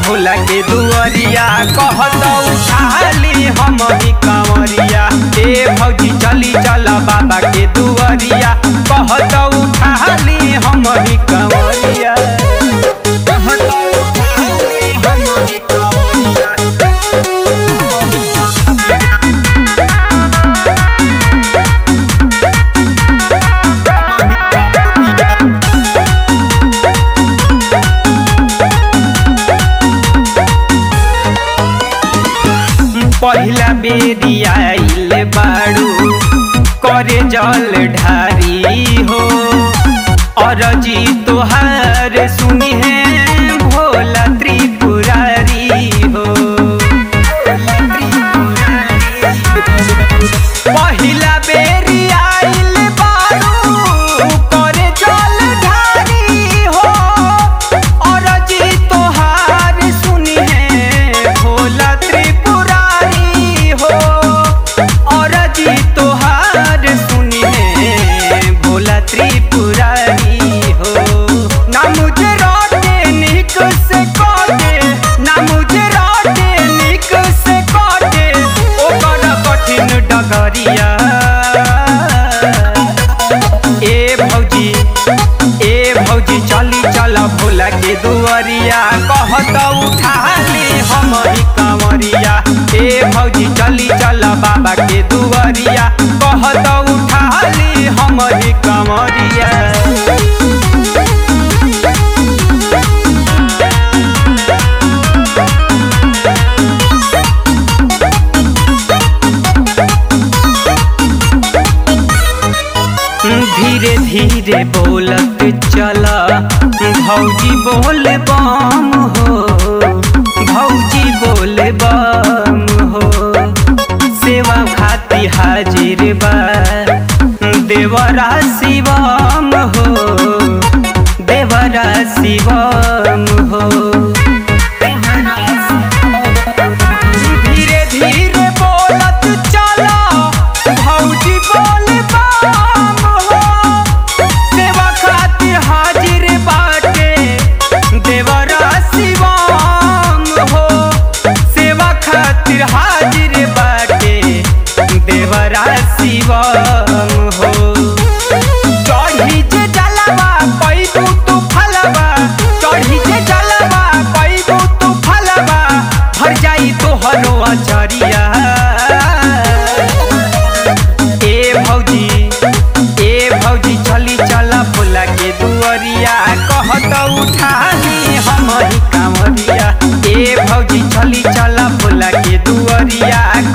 भोला के दुआरिया कहत उठाली हम ही कंवरिया ए भौजी चली चल बाबा के दुआरिया कहत उठाली हम ही कंवरिया कहत उठाली हम ही कंवरिया पहिला बेरी आइल बाड़ू करे जल ढारी हो अरजी तोहार सुनी है भोला त्रिपुरारी हो पहिला बेरी आइल बाड़ू करे जल ढारी हो अरजी तोहार सुनी है भोला त्रिपुरारी हो अरजी तोहार सुनी है भोला त्रिपुरारी हो ना मुझे रोटे निक से कोटे ना मुझे रोटे निक से कोटे ओकर कठिन डगरिया ए भौजी ए भौजी चली चल भोला के दुआरिया कहत उठाली हम ही कंवरिया ए भौजी चली चल बाबा के दुआरिया कहत उठाली हम ही कंवरिया धीरे धीरे बोलत चला भौजी बोल बम हो भौजी बोल बम हो सेवा खाती हाजिर बा देवरा शिवम हो देवरा शिवम हो धीरे धीरे बोलत चला भौजी बोल बम हो सेवा खातिर हाजिर बाटे देवरा शिवम हो सेवा खातिर हाजिर बाटे देवरा शिवम हो चढ़ी जे जलवा पैबू तू फलवा चढ़ी जे जलवा पैबू तू फलवा भर जाई तोहरो अचरिया ए भौजी ए भौजी चली चल भोला के दुआरिया कहत उठाली हम ही कांवरिया ए भौजी चली चल भोला के दुआरिया